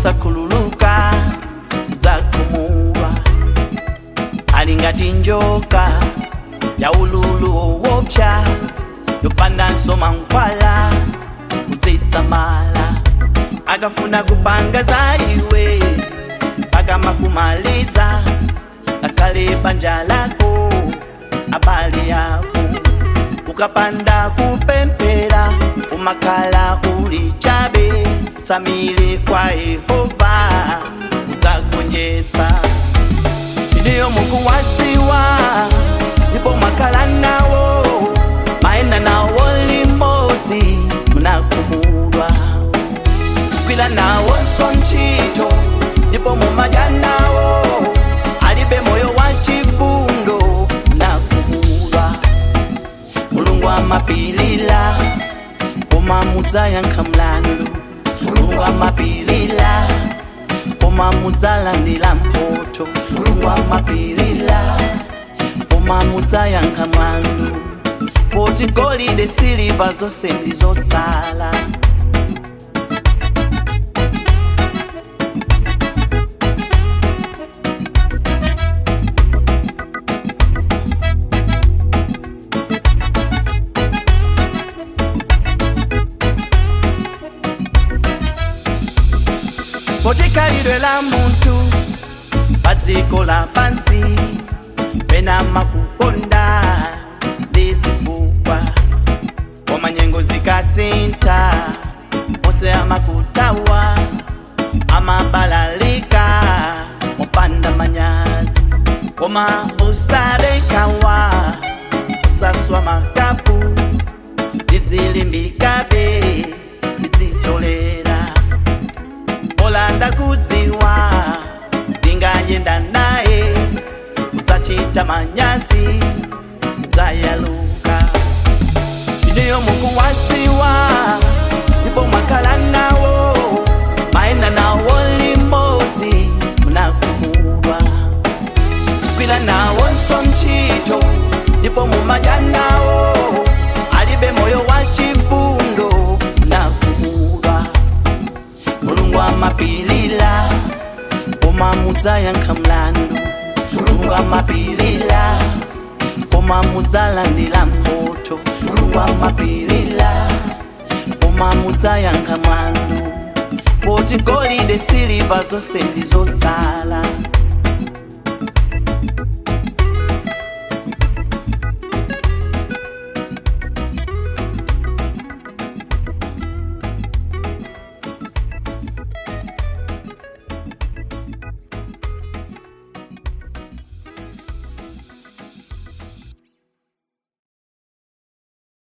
osakhululuka udzakhumulwa ali ngati njoka ya ululu owopsa yopanda nsoma nkwala udzisamala akafuna kupanga za iwe mpaka makumaliza akale banja lako abale yako ukapanda kupempera umakhala uli chabe samile kwa yehova udzagonjetsa iniyo mukuwadziwa ndipo mwakhala nawo mayenda nawo limodzi munakumulwa kwila nawonso ntchito ndipo mumadya nawo alibe moyo wa chifundo munakumulwa mulungu amapilila koma mudzayankha mlandu mulungu amapilila koma mudzalandira mphotho mulungu amapilila koma mudzayankha mlandu poti golide siliva zonse ndi zotsala poti khalidwe la munthu pa dziko lapansi pena makukonda ndi zifukwa koma nyengo zikasintha onse amakutawa amabalalika mopanda manyazi koma usadekawa usaswa makapu ndizilimbikabe ndizitolera olanda kudziwa ndingayenda naye udzachita manyazi udzayaluka iniyo mukuwadziwa ndipo mwakhala nawo mayenda nawo limodzi munakumulwa kwila nawonso ntchito ndipo mumadya nawo alibe moyo wa chifundo munakumulwa mulungu amapilila koma mudzayankha mlandu mulungu amapilila koma mudzalandira mphotho mulungu amapilila koma mudzayankha mlandu poti golide siliva zonse ndi zotsala